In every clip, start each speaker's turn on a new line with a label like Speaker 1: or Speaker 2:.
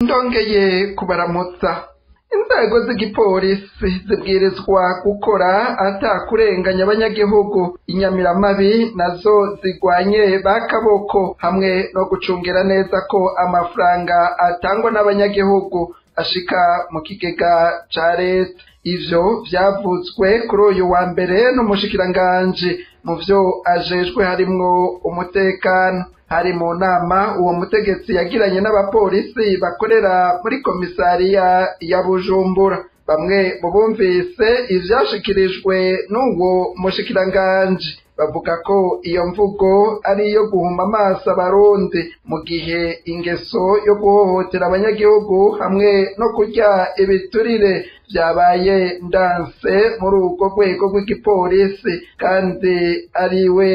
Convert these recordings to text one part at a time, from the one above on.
Speaker 1: ndongeye kubaramutsa inzego z'igipolisi zibwirizwa gukora atakurenganya abanyagihugu inyamiramabi nazo zigwanye bakaboko hamwe no gucungira neza ko amafaranga atangwa n'abanyagihugu ashika mu kigega ca leta ivyo vyavuzwe kuri uyu wa mbere n'umushikiranganji mu vyo ajejwe harimwo umutekano hari mu nama uwo mutegetsi yagiranye n'abapolisi bakorera muri komisariya ya bujumbura bamwe mu bumvise ivyashikirijwe n'uwo mushikiranganji bavuga ko iyo mvugo ari iyo guhuma amaso abarundi mu gihe ingeso yo guhohotera abanyagihugu hamwe no kurya ibiturire vyabaye ndanse muri urwo rwego rw'igipolisi kandi ariwe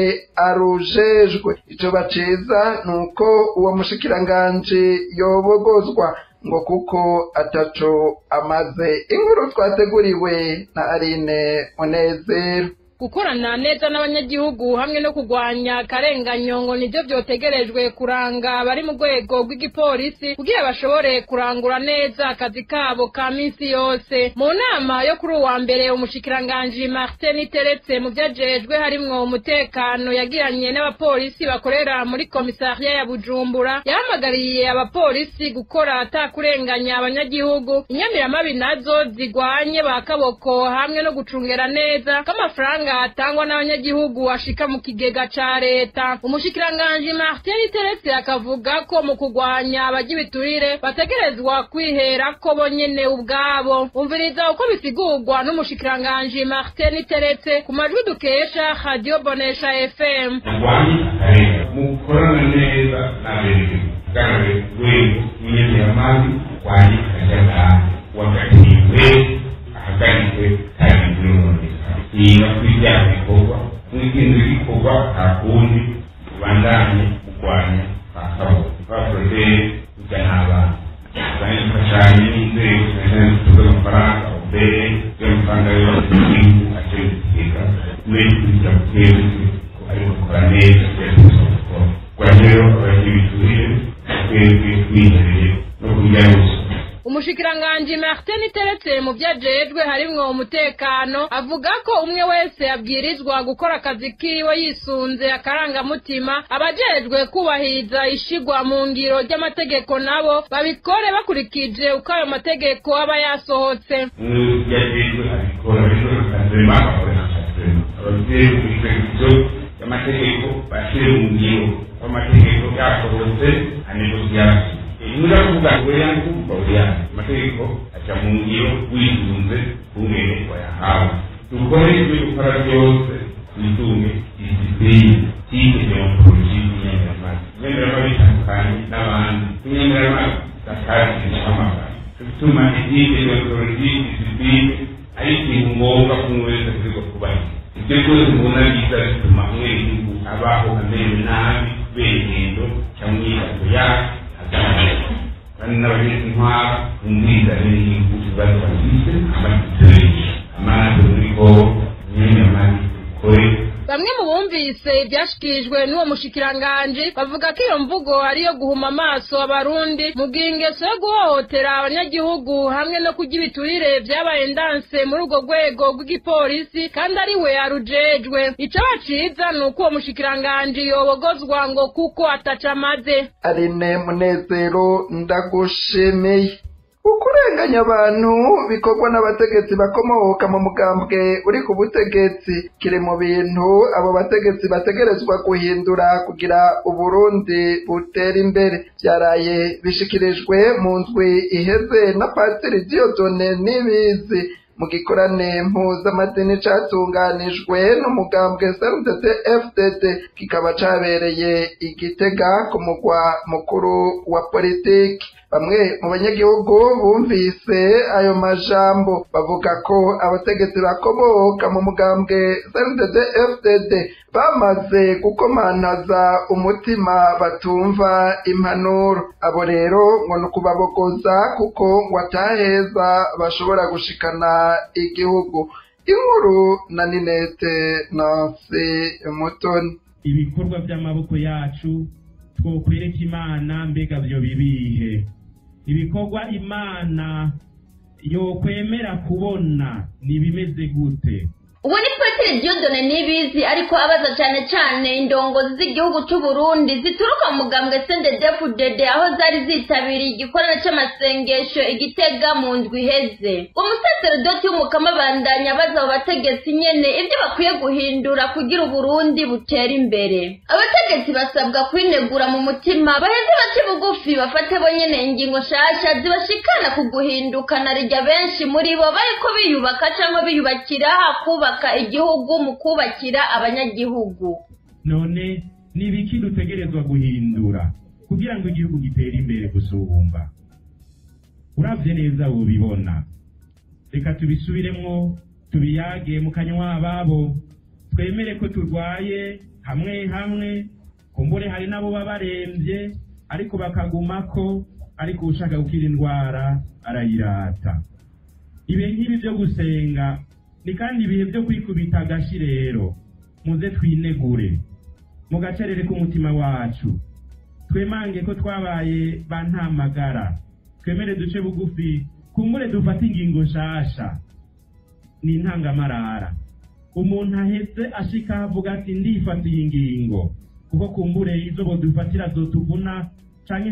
Speaker 1: arujejwe ico baciza ni uko uwo mushikiranganji yobogozwa ngo kuko ataco amaze inkuru twateguriwe na Aline Munezero
Speaker 2: gukorana neza n'abanyagihugu hamwe no kurwanya akarenganyo ngo nivyo vyotegerejwe kuranga abari mu rwego rw'igipolisi kugira bashobore kurangura neza akazi kabo ka minsi yose mu nama yo kuri uwa mbere umushikiranganji martin teretse mu vyajejwe harimwo umutekano yagiranye n'abapolisi bakorera muri komisariya ya bujumbura yahamagariye abapolisi gukora atakurenganya abanyagihugu inyamiramabi nazo zigwanye ba kaboko hamwe no gucungera neza k'amafaranga atangwa n'abanyagihugu ashika mu kigega ca leta umushikiranganji martin teretse akavuga ko mu kurwanya abarya ibiturire bategerezwa kwihera ko bonyene ubwabo umviriza uko bisigurwa n'umushikiranganji martin teretse ku majwi dukesha radio bonesha fm
Speaker 3: murwanye akarere mukorana neza n'abenegihugu bwawe rwego rw'inyemeramabi rwanye akajagari wakatiriwe ahagaritswe kandi nononekara yiga kuri bya bikorwa mw'ibintu bikorwa nta kundi ubandanye kurwanya akaboko bakoze kujya n'abana kandi dufashanye n'inzego zimeze zituze amafaranga ubere y'amafaranga yose y'igihugu akiri kigega muri kugira twebwe ariko gukora neza twese gukora kwa rero abagira ibiturire twebwe twihereye no kurya ruswa
Speaker 2: umushikiranganji martin teretse mu vyajejwe harimwo umutekano avuga ko umwe wese abwirizwa gukora akazi kiwe yisunze akarangamutima abajejwe kubahiriza ishigwa mu ngiro ry'amategeko nabo babikore bakurikije uko ayo mategeko aba yasohotse
Speaker 3: yajejwe abikora rero akazema akabona akazema abavyeyi kubikurikizo y'amategeko bashyire mu ngiro amategeko yasohotse anegosiyasi niba kuvuga ngo yange kuvuga ngo yange amategeko aca mu ngiro wisunze kungene wayahawe dukore ibyo dukora byose twitunge disipline tike deontologi y'inyemeramazi inyemeramazi itandukanye n'abandi inyemeramazi zakazi n'amagana bituma itike deontologi disipline ari ikintu ngombwa ko umuntu wese akwiriye kubahiriza ibyo byose mubona biza bituma umwenegihugu abaho amerewe nabi kubera ingendo cyangwa imyidagaduro yacu kandi n'abagize intwara umwirizane n'igihugu ibibazo bafise amasitiri amazi uriko imyemeramazi ukore
Speaker 2: bamwe mu bumvise ibyashikirijwe n'uwo mushikiranganji bavuga ko iyo mvugo ariyo guhuma amaso abarundi mu gihe ingeso yo guhohotera abanyagihugu hamwe no kurya ibiturire vyabaye ndanse muri urwo rwego rw'igipolisi kandi ari we arujejwe ico baciza ni uko uwo mushikiranganji yobogozwa ngo kuko ataca amaze
Speaker 1: Aline Munezero ndagushimiye ukurenganya abantu bikorwa n'abategetsi bakomoka mu mugambwe uri ku butegetsi kiri mu bintu abo bategetsi bategerezwa guhindura kugira uburundi butera imbere byaraye bishikirijwe mu ndwi iheze na patiri diyodone n'ibizi mu gikorane mpuzamadini catunganijwe n'umugambwe srdt fdd kikaba cabereye igitega ku mugwa mukuru wa politiki bamwe mu banyagihugu bumvise ayo majambo bavuga ko abategetsi bakomoka mu mugambwe srdd fdd bamaze gukomantaza umutima batumva impanuro abo rero ngo ni ukubabogoza kuko ngo ataheza bashobora gushikana igihugu inkuru na ninete nansi mutoni
Speaker 4: ibikorwa by'amaboko yacu twokwereka imana mbega byo bibihe ibikorwa imana yokwemera kubona ni bimeze gute
Speaker 5: ubu ni peteri diyodone n'ibizi ariko abaza cyane cyane indongozi z'igihugu cy'u Burundi zituruka mu mugambwe sendedefu dede aho zari zitabiriye igikorwa cy'amasengesho igitega mu ndwi iheze umusaserodoti w'umukama abandanya abaza abo bategetsi nyene ibyo bakwiye guhindura kugira uburundi butere imbere abategetsi basabwa kwinegura mu mutima baheze bace bugufi bafate bonyene ingingo nshasha zibashikana ku guhinduka na rijya benshi muri bo bariko biyubaka cyangwa biyubakira kubaka kubaka igihugu mu kubakira abanyagihugu
Speaker 4: none ni ibiki dutegerezwa guhindura kugira ngo igihugu gitere imbere gusumba uravye neza wobibona reka tubisubiremwo tubiyage mu kanywa ababo twemere ko turwaye hamwe hamwe kumbure hari n'abo baba baremvye ariko bakagumako ariko ushaka gukira indwara arayirata ibe nk'ibi vyo gusenga ni kandi ibihe byo kwikubita agashi rero muze twinegure mu gacerere k'umutima wacu twemange ko twabaye ba ntamagara twemere duce bugufi kumbure dufate ingingo nshasha ni intangamarara umuntu ahetse ashika avuga ati ndifatiye ingingo kuko kumbure izo bodufatira zotuvuna canke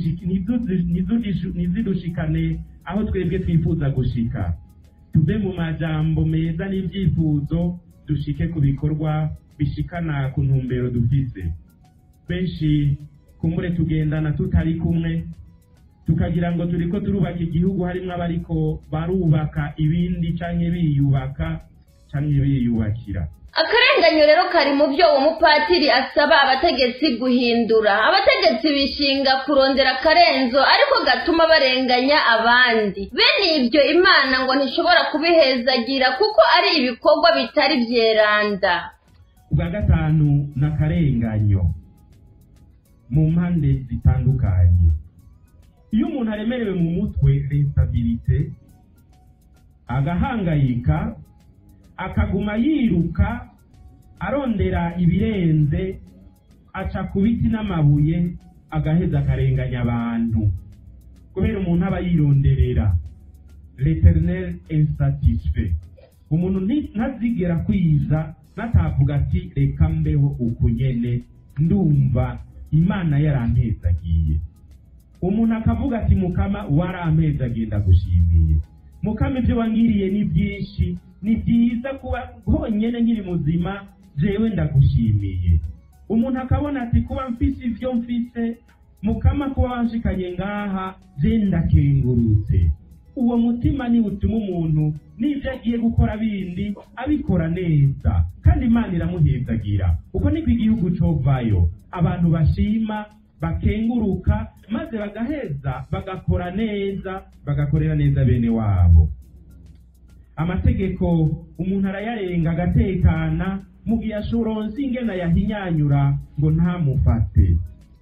Speaker 4: ntizidushikane aho twebwe twifuza gushika tuve mu majambo meza n'ibyifuzo dushike ku bikorwa bishikana ku ntumbero dufise benshi kumbure tugendana tutari kumwe tukagira ngo turiko turubaka igihugu harimwo abariko barubaka ibindi canke biyubaka canke biyubakira
Speaker 5: akarenganyo rero kari mu byo uwo mupatiri asaba abategetsi guhindura abategetsi bishinga kurondera akarenzo ariko gatuma barenganya abandi bene ibyo imana ngo ntishobora kubihezagira kuko ari ibikorwa bitari byeranda
Speaker 4: ubwa gatanu ni akarenganyo mu mpande zitandukanye iyo umuntu aremerewe mu mutwe restabirite agahangayika akaguma yiruka arondera ibirenze aca ku biti n'amabuye agaheza akarenganya abantu kubera umuntu aba yironderera l'eternel insatisfait umuntu ntazigera kwiza natavuga ati reka mbeho uku nyene ndumva imana yarampezagiye umuntu akavuga ati mukama warampezagiye ndagushimiye mukama ibyo wangiriye ni byinshi ni byiza kuba honyine nkiri muzima jewe ndagushimiye umuntu akabona ati kuba mfise ivyo mfise mukama kuba wanshikanye ngaha je ndakengurutse uwo mutima ni utuma umuntu n'ibyo agiye gukora bindi abikora neza kandi imana iramuhezagira uko niko igihugu covayo abantu bashima bakenguruka maze bagaheza bagakora neza bagakorera neza bene wabo amategeko umuntu arayarenga agatekana mu gihe ashoronse ingena yahinyanyura ngo ntamufate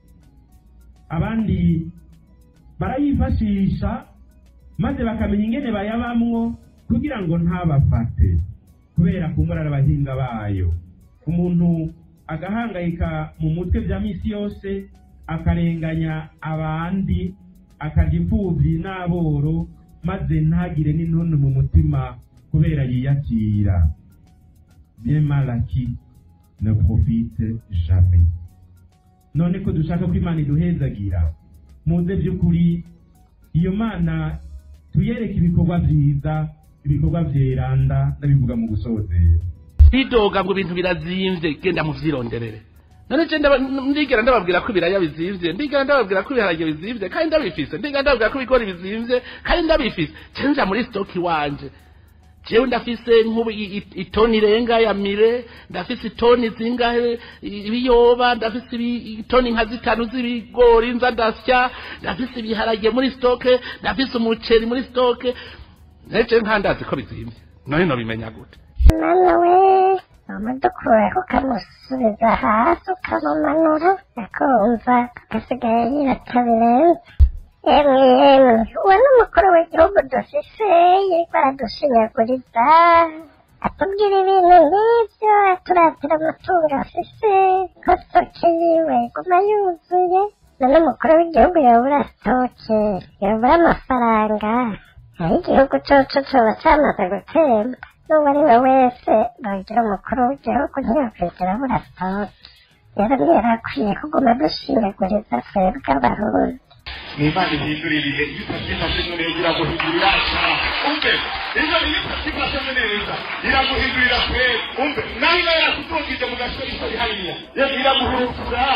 Speaker 4: abandi barayifashisha maze bakamenya ingene bayabamwo kugira ngo ntabafate kubera kumurara abahinga bayo umuntu agahangayika mu mutwe bya misi yose akarenganya abandi akarya imfubyi n'aboro maze ntagire n'intuntu mu mutima kubera yiyakira bien mal acquis ne profite jamais none ko dushaka ko imana iduhezagira muze by'ukuri iyo mana tuyereke ibikorwa byiza ibikorwa vyeranda ndabivuga mu gusozera
Speaker 6: bidoga ngo ibintu birazimvye genda muvyironderere none je ndigera ndababwira ko ibiraya bizimvye ndigera ndababwira ko ibiharage bizimvye kandi ndabifise ndigera ndababwira ko ibigori bizimvye kandi ndabifise cenja muri stoki wanje jewe ndafise nk'ubu itoni irenga ya mire ndafise itoni zingahe ibiyoba ndafise itoni nka zitanu z'ibigori nza ndasya ndafise ibiharage muri stoke ndafise umuceri muri stoke neje nkandazi ko bizimvye none nobimenya gute
Speaker 7: mama we umudukuraho ukamusubiza hasi ukamumanura akumva agasigaye yirata birenze emwe emwe uwo ni umukuru w'igihugu dufise yiriko aradushinyaguriza atubwira ibintu nk'ibyo aturatira amatungo afise ko stoke yiwe iguma yuzuye none umukuru w'igihugu yobura sitoke yobura amafaranga aho igihugu coco coba camaze gutemba n'uwo ari we wese bagira umukuru w'igihugu ntiyokwigera abura sitoke rero ntiyarakwiye kuguma dushinyaguriza twebwe abarundi
Speaker 8: imana ihindura ibihe iyo utabyifashemo neza iraguhindurira cyane umve iyo iyo utabyifashemo neza iraguhindurira kure umve nawe iba yarakutungije mu gasozi kari hariya iraguhurukura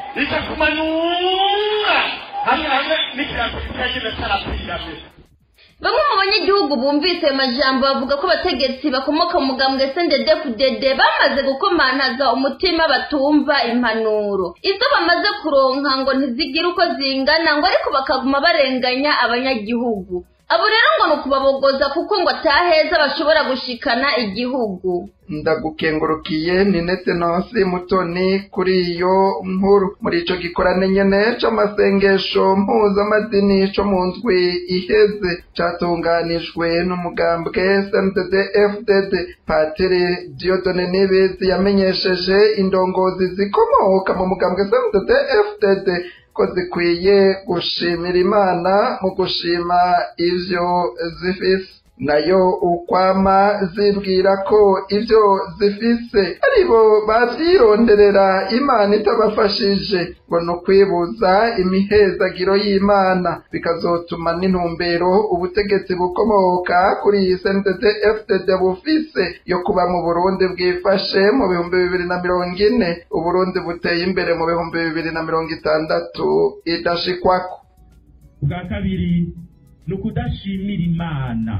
Speaker 8: ikakumanura hamwe hamwe n'ikirango kitagenda cyarapfirame
Speaker 5: bamwe mu banyagihugu bumvise ayo majambo bavuga ko abategetsi bakomoka mu mugambwe sendedefudede bamaze gukomantaza umutima batumva impanuro izo bamaze kuronka ngo ntizigire uko zingana ngo ariko bakaguma barenganya abanyagihugu abo rero ngo ni ukubabogoza kuko ngo ataheza bashobora gushikana igihugu
Speaker 1: ndagukengurukiye ni nete nonsi mutoni kuri iyo nkuru muri ico gikorane nyene c'amasengesho mpuzamadini co mu ndwi iheze catunganijwe n'umugambwe SMDD FDD Patiri Diodone Nibizi yamenyesheje indongozi zikomoka mu mugambwe SMDD FDD ko zikwiye gushimira imana mu gushima ivyo zifise nayo ukwama zibwira ko ivyo zifise aribo bavyironderera imana itabafashije ngo ni ukwibuza imihezagiro y'imana bikazotuma n'intumbero ubutegetsi bukomoka kuri iyi sntd fdd bufise yo kuba mu burundi bwifashe mu bihumbi bibiri na mirongo ine uburundi buteye imbere mu bihumbi bibiri na mirongo itandatu idashikwako
Speaker 4: ubwa kabiri ni ukudashimira imana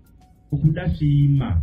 Speaker 4: ukudashima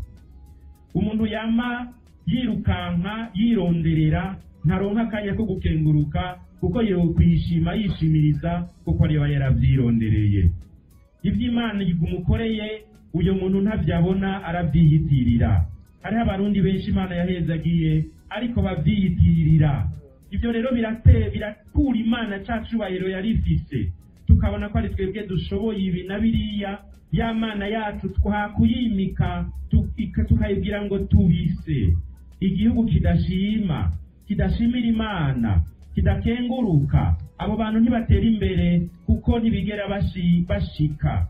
Speaker 4: umuntu yama yirukanka yironderera ntaronka akanya ko gukenguruka kuko yokwishima yishimiriza kuko ariba yaravyirondereye ivy'imana umukoreye uyo muntu ntavyabona aravyiyitirira hariho abarundi benshi imana yahezagiye ariko bavyiyitirira ivyo rero birate birakura imana ca cubahiro yari ifise tukabona ko ari twebwe dushoboye ibi na biriya ya mana yacu twakuyimika tukayibwira ngo tubise igihugu kidashima kidashimira imana kidakenguruka abo bantu ntibatera imbere kuko ntibigera bashika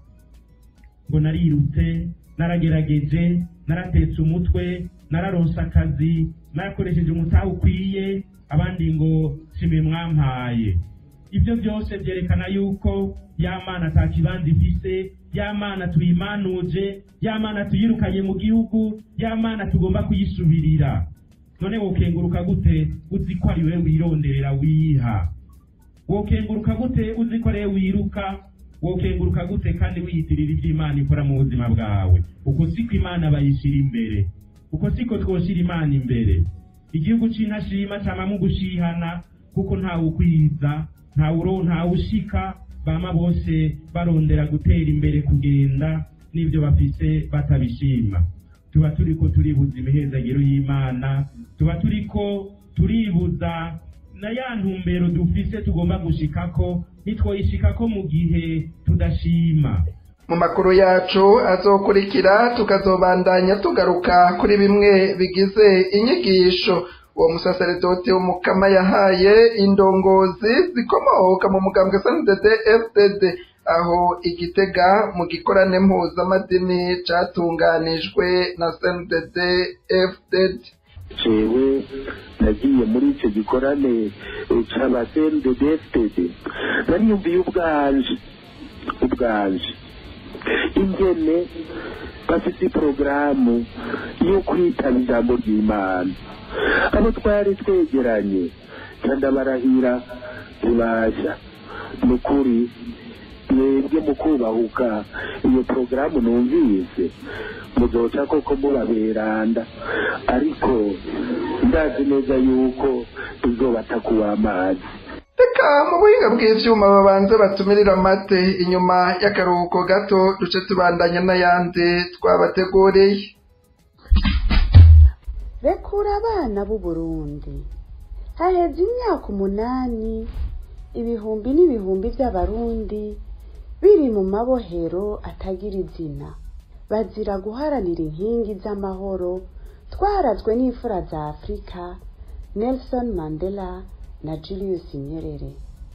Speaker 4: ngo narirutse naragerageje naratetse umutwe nararonse akazi narakoresheje umutaha ukwiye abandi ngo sime mwampaye ibyo byose byerekana yuko ya mana ata kibanza ifise ya mana tuyimanuje ya mana tuyirukanye mu gihugu ya mana tugomba kuyisubirira none wokenguruka gute uzi ko ari we wironderera wiha wokenguruka gute uzi ko ari we wiruka wokenguruka gute kandi wiyitirira ibyo imana ikora mu buzima bwawe uko siko imana bayishyira imbere uko siko twoshyira imana imbere igihugu c'intashima camamo gushihana kuko ntawe ukwiza ntawe ntawushika bama bose barondera gutera imbere kugenda n'ibyo bafise batabishima tuba turiko turibuza imihezagiro y'imana tuba turiko turibuza na ya ntumbero dufise tugomba gushikako nitwoyishikako mu gihe tudashima
Speaker 1: mu makuru yacu azokurikira tukazobandanya tugaruka kuri bimwe bigize inyigisho uwo musaseredoti w'umukama yahaye indongozi zikomoka mu mugambwe sndd fdd aho igitega mu gikorane mpuzamadini catunganijwe na sndd fdd
Speaker 9: jewe nagiye muri icyo gikorane c'aba sndd fdd nariyumviye ubwanje ubwanje ingene bafite porogaramu yo kwitaba ijambo ry'imana abo twari twegeranye kandi abarahira ntibashya ni ukuri mwebwe mu kubahuka iyo porogaramu numvise muzoca koko mubaberanda ariko ndazi neza yuko izobatakuwa amazi
Speaker 1: reka mu buhinga bw'ivyuma babanze batumirira amate inyuma y'akaruhuko gato duce tubandanya n'ayandi twabateguriye
Speaker 10: rekura abana b'u Burundi haheze imyaka umunani ibihumbi n'ibihumbi by'abarundi biri mu mabohero atagira izina bazira guharanira inkingi z'amahoro twarazwe n'imfura za afurika nelson mandela na julius nyerere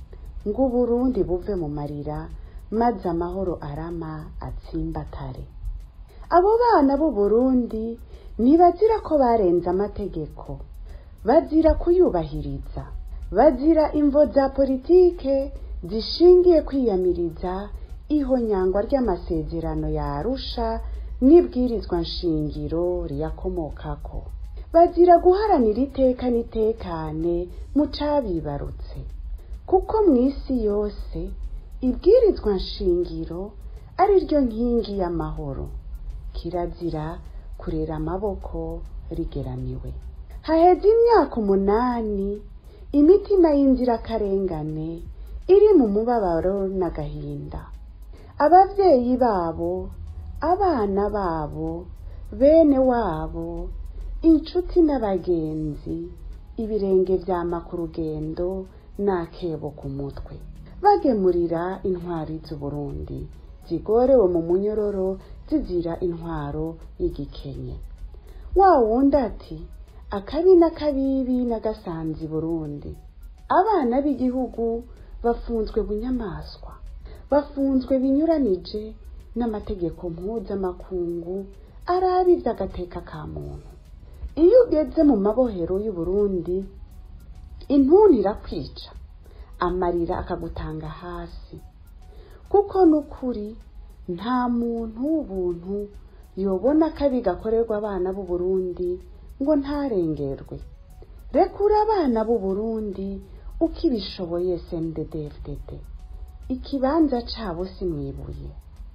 Speaker 10: ngo uburundi buve mu marira maze amahoro arama atsimbatare abo bana b'uburundi ntibazira ko barenze amategeko bazira kuyubahiriza bazira imvo za politike zishingiye kwiyamiriza ihonyangwa ry'amasezerano ya arusha n'ibwirizwa nshingiro riyakomokako bazira guharanira iteka n'itekane mu cabibarutse kuko mu isi yose ibwirizwa nshingiro ari ryo nkingi y'amahoro kirazira kurera amaboko rigeramiwe haheze imyaka umunani imitima y'inzirakarengane iri mu mubabaro n'agahinda abavyeyi babo abana babo bene wabo inshuti n'abagenzi ibirenge vyama ku rugendo n'akebo ku mutwe bagemurira intwari z'uburundi zigorewe mu munyororo zizira intwaro y'igikenye wa wundi ati akabi n'akabibi n'agasanzi burundi abana b'igihugu bafunzwe bunyamaswa bafunzwe binyuranije n'amategeko mpuzamakungu arabi ivy'agateka ka muntu iyo ugeze mu mabohero y'uburundi intuntu irakwica amarira akagutanga hasi kuko n'ukuri nta muntu w'ubuntu yobona akabi gakorerwa abana b'uburundi ngo ntarengerwe rekura abana b'uburundi uko ibishoboye sndddfdd ikibanza cabo si mwibuye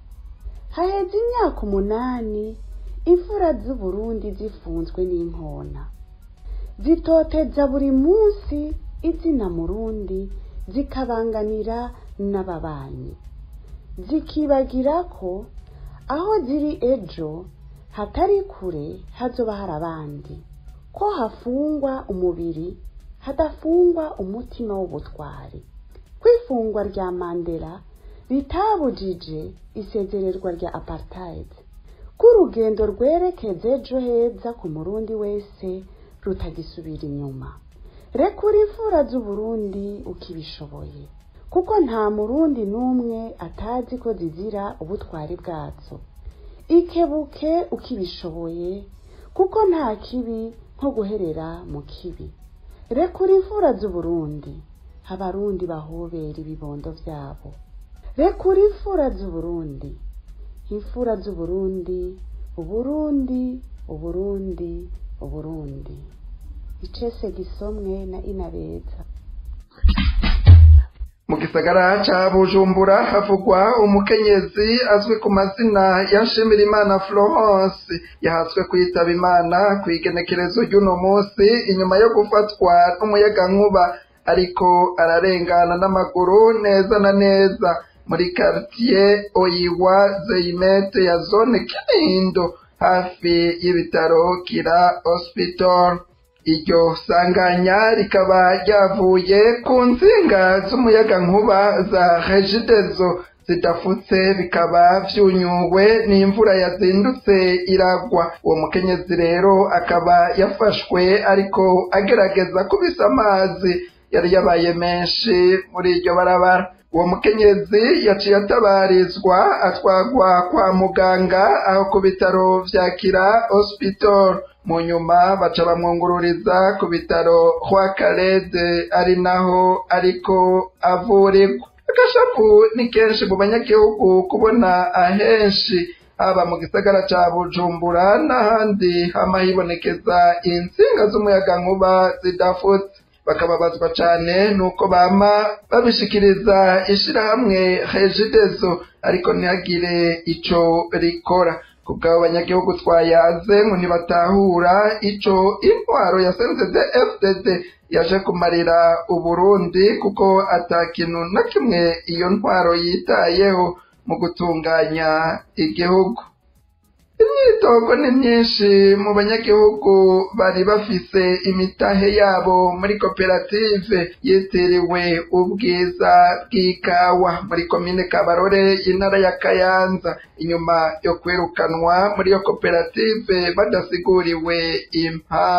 Speaker 10: haheze imyaka umunani imfura z'uburundi zifunzwe n'inkona zitoteza buri munsi izina murundi zikabanganira n'ababanyi zikibagira ko aho ziri ejo hatari kure hazoba hari abandi ko hafungwa umubiri hadafungwa umutima w'ubutwari kwifungwa rya mandela ritabujije isezererwa rya apartheid ko urugendo rwerekeza ejo heza ku murundi wese rutagisubira inyuma rekura imfura z'uburundi ukibishoboye kuko nta murundi n'umwe atazi ko zizira ubutwari bwazo ikebuke ukibishoboye kuko nta kibi nko guherera mu kibi rekura imfura z'uburundi abarundi bahobera ibibondo vyabo rekura imfura z'uburundi imfura z'uburundi uburundi uburundi uburundi icese gisomwe na inabeza
Speaker 1: mu gisagara ca bujumbura havugwa umukenyezi azwi ku mazina ya nshimirimana florence yahatswe kwitaba imana ku igenekerezo ry'uno munsi inyuma yo gufatwa n'umuyagankuba ariko ararengana n'amaguru neza na neza muri quartier oyiwa zeyimete ya zone kinindo hafi y'ibitaro kira hospital iryo sanganya rikaba ryavuye ku nsinga z'umuyagankuba za regidezo zidafutse bikaba vyunyuwe n'imvura yazindutse iragwa uwo mukenyezi rero akaba yafashwe ariko agerageza kubisa amazi yari yabaye menshi muri iryo barabara uwo mukenyezi yaciye atabarizwa atwagwa kwa muganga aho ku bitaro vya kira hospital mu nyuma baca bamwungururiza ku bitaro kwa karede ari naho ariko avurirwa agashapu ni kenshi mu banyagihugu kubona ahenshi haba mu gisagara ca bujumbura n'ahandi hama hibonekeza insinga z'umuyagankuba zidafutse bakababazwa cane nuko bama babishikiriza ishirahamwe regidezo ariko ntihagire ico rikora kubw'abo banyagihugu twayaze ngo ntibatahura ico intwaro ya senzede fdd yaje kumarira uburundi kuko ata kintu na kimwe iyo ntwaro yitayeho mu gutunganya igihugu imyitogo ni myinshi mu banyagihugu bari bafise imitahe yabo muri koperative yitiriwe ubwiza bw'ikawa muri komine kabarore y'intara ya kayanza inyuma yo kwirukanwa muri iyo koperative badasiguriwe impamvu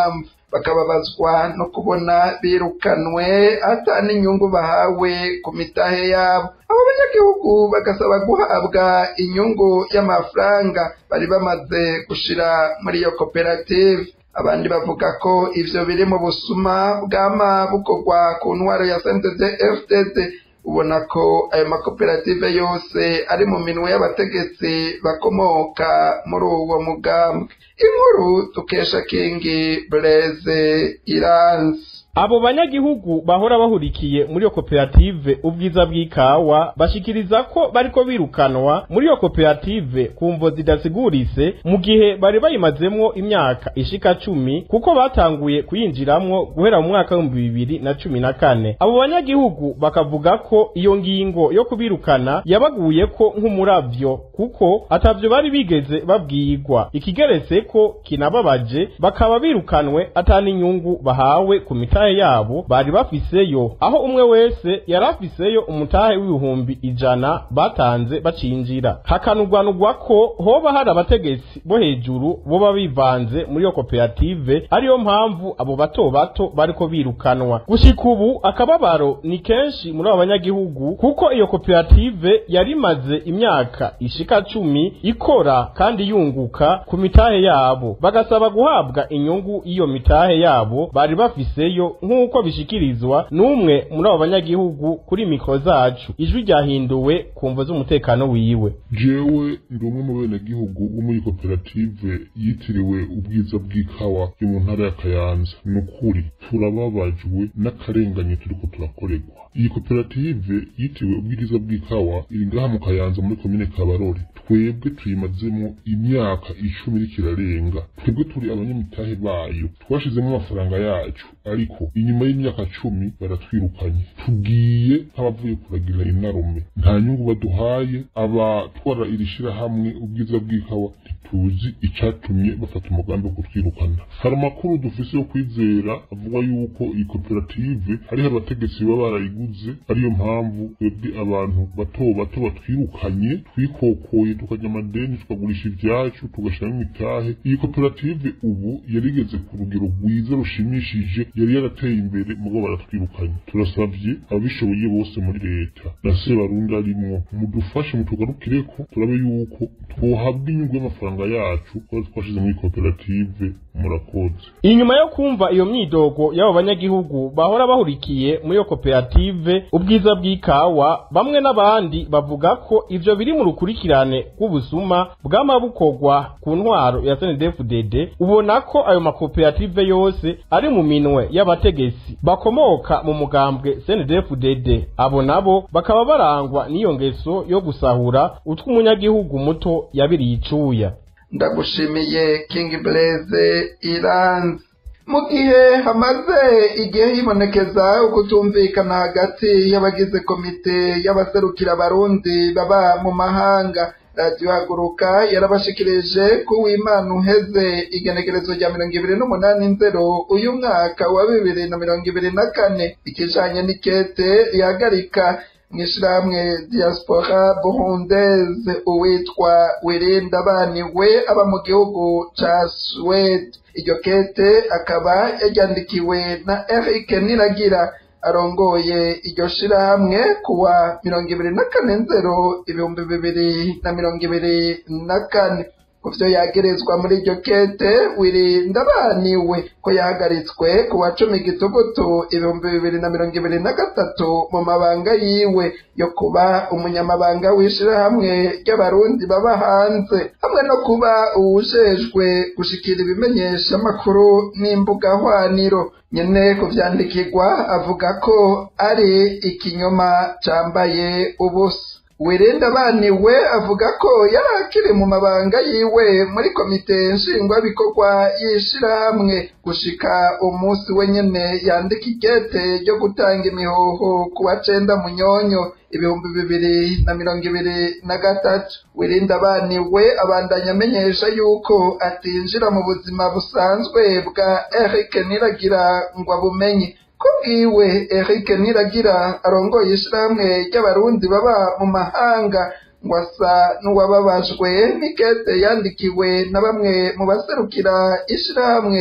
Speaker 1: bakababazwa no kubona birukanwe ata n'inyungu bahawe ku mitahe yabo abo banyagihugu bagasaba guhabwa inyungu y'amafaranga bari bamaze gushira muri iyo koperative abandi bavuga ko ivyo biri mu busuma bwama bukorwa ku ntwaro ya CNDD FDD ubona ko ayo makoperative yose ari mu minwe y'abategetsi bakomoka muri uwo mugambwe inkuru tukesha kingi Blaise Iranzi
Speaker 11: abo banyagihugu bahora bahurikiye muri iyo koperative ubwiza bw'ikawa bashikiriza ko bariko birukanwa muri iyo koperative ku mvo zidasigurise mu gihe bari bayimazemwo imyaka ishika cumi kuko batanguye kuyinjiramwo guhera mu mwaka w'ibihumbi bibiri na cumi na kane abo banyagihugu bakavuga ko iyo ngingo yo kubirukana yabaguyeko nk'umuravyo kuko atavyo bari bigeze babwirwa ikigeretse ko kinababaje bakaba birukanwe ata n'inyungu bahawe ku mitahe yabo bari bafiseyo aho umwe wese yari afiseyo umutahe w'ibihumbi ijana batanze bacinjira hakanugwanugwa ko hoba hari abategetsi bo hejuru boba bivanze muri iyo koperative ariyo mpamvu abo bato bato bariko birukanwa gushika ubu akababaro ni kenshi muri abo banyagihugu kuko iyo koperative yari imaze imyaka ishika cumi ikora kandi yunguka ku mitahe yabo bagasaba guhabwa inyungu y'iyo mitahe yabo bari bafiseyo nk'uko bishikirizwa n'umwe muri abo banyagihugu kuri mikoro zacu ijwi ryahinduwe ku mvo z'umutekano wiwe
Speaker 12: jewe ndi umwe mu benegihugu bo muri koperative yitiriwe ubwiza bw'ikawa yo mu ntara ya kayanza ni ukuri turababajwe n'akarengane turiko turakorerwa iyi koperative yitiriwe ubwiza bw'ikawa iri ngaha mu kayanza muri komine kabarore twebwe tuyimazemo imyaka icumi iriko irarenga twebwe turi abanyamitahe bayo twashizemo amafaranga yacu ariko inyuma y'imyaka cumi baratwirukanye tugiye nk'abavuye kuragira inarume nta nyungu baduhaye abatwara iri shirahamwe ubwiza bw'ikawa ntituzi icatumye bafata umugambi wo kutwirukana hari amakuru dufise yo kwizera avuga yuko iyi koperative hariho abategetsi baba barayiguze ariyo mpamvu twebwe abantu bato bato batwirukanye twikokoye tukajya amadeni tukagurisha ivyacu tugashyiramo imitahe iyi koperative ubu yarigeze ku rugero rwiza rushimishije yari yarateye imbere mugo baratwirukanye turasavye ababishoboye bose muri leta na sebarundi arimwo mudufashe mutugarukireko turabe yuko twohabwa inyungu y'amafaranga yacu kuko twashize muri koperative murakoze
Speaker 11: inyuma yo kumva iyo myidogo y'abo banyagihugu bahora bahurikiye muri iyo koperative ubwiza bw'ikawa bamwe n'abandi bavuga ko ivyo biri mu rukurikirane rw'ubusuma bwama bukorwa ku ntwaro ya SNDFDD ubona ko ayo makoperative yose ari mu minwe y'abategetsi bakomoka mu mugambwe SNDFDD abo nabo bakaba barangwa n'iyo ngeso yo gusahura utw'umunyagihugu muto yabiriye icuya
Speaker 1: ndagushimiye King Blaze Iranzi mu gihe hamaze igihe hibonekeza ukutumvikana hagati y'abagize komite y'abaserukira abarundi baba mu mahanga radiyo haguruka yarabashikirije ko uwimana uheze igenekerezo rya mirongo ibiri n'umunani nzero uyu mwaka wa bibiri na mirongo ibiri na kane ikijanye n'ikete rihagarika mw'ishirahamwe diaspora burundese uwitwa wirinda baniwe aba mu gihugu ca swede iryo kete akaba yaryandikiwe na eric niragira arongoye iryo shirahamwe kuwa mirongo ibiri na kane nzero ibihumbi bibiri na mirongo ibiri na kane ku vyo yagerezwa muri iryo kete wirinda baniwe ko yahagaritswe ku wa cumi gitugutu ibihumbi bibiri na mirongo ibiri na gatatu mu mabanga yiwe yo kuba umunyamabanga w'ishirahamwe ry'abarundi baba hanze hamwe no kuba uwujejwe gushikira ibimenyesha amakuru n'imbuga hwaniro nyene kuvyandikirwa avuga ko ari ikinyoma cambaye ubusa wirinda baniwe avuga ko yari akiri mu mabanga yiwe muri komite nshingwabikorwa y'ishirahamwe gushika umunsi we nyene yandika ikete ryo gutanga imihoho ku wa cenda munyonyo ibihumbi bibiri na mirongo ibiri na gatatu wirinda baniwe abandanya amenyesha yuko atinjira mu buzima busanzwe bwa eric niragira ngo abumenye kubwiwe Eric Niragira arongoye ishirahamwe ry'abarundi baba mu mahanga ngo asa n'uwababajwe n'ikete yandikiwe na bamwe mu baserukira ishirahamwe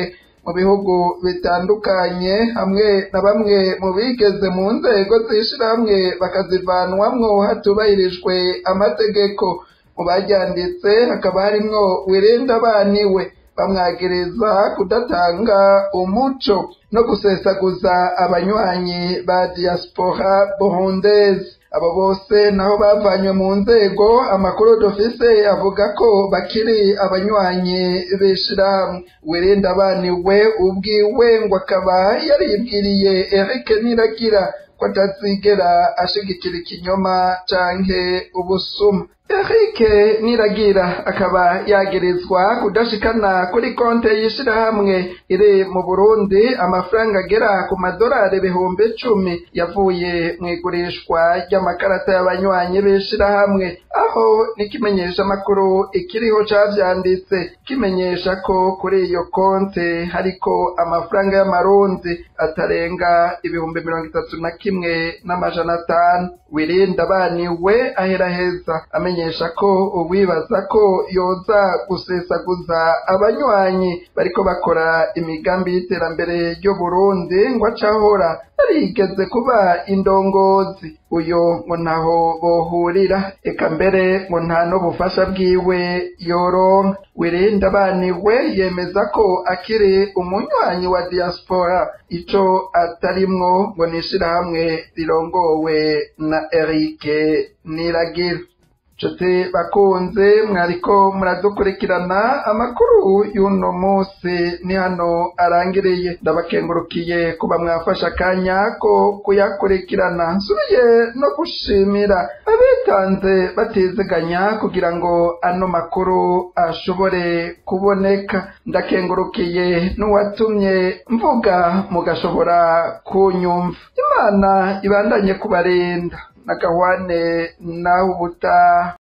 Speaker 1: mu bihugu bitandukanye hamwe na bamwe mu bigeze mu nzego z'ishirahamwe bakazivanwamwo hatubahirijwe amategeko mu baryanditse hakaba harimwo wirinda abaniwe bamwagereza kudatanga umuco no gusesaguza abanywanyi ba diaspora burundese abo bose naho bavanywe mu nzego amakuru dufise avuga ko bakiri abanywanyi b'ishirahamwe wirinda abaniwe ubwiwe ngo akaba yaribwiriye Eric Niragira ko atazigera ashigikira ikinyoma canke ubusuma Eric Niragira akaba yagerezwa kudashikana kuri konte y'ishirahamwe iri mu Burundi amafaranga agera ku madolari ibihumbi cumi yavuye mu igurishwa ry'amakarata y'abanywanyi b'ishirahamwe aho n'ikimenyesha amakuru ikiriho cavyanditse kimenyesha ko kuri iyo konte hariko amafaranga y'amarundi atarenga ibihumbi mirongo itatu na kimwe n'amajana atanu wirinda abaniwe aheraheza amenyesha ko uwibaza ko yoza gusesaguza abanywanyi bariko bakora imigambi y'iterambere ry'u Burundi ngo acahora yarigeze kuba indongozi uyo ngo ntaho bohurira eka mbere ngo nta n'ubufasha bwiwe yoronka wirinda abaniwe yemeza ko akiri umunywanyi wa diaspora ico atarimwo ngo nishirahamwe rirongowe na Eric Niragira nshuti bakunze mwariko muradukurikirana amakuru y'uno munsi ni hano arangiriye ndabakengurukiye kuba mwafashe akanya ko kuyakurikirana nsubiye no gushimira abitanze batiziganya kugira ngo ano makuru ashobore kuboneka ndakengurukiye n'uwatumye mvuga mugashobora kunyumva imana ibandanye kubarinda nagahwane nawe ubutaha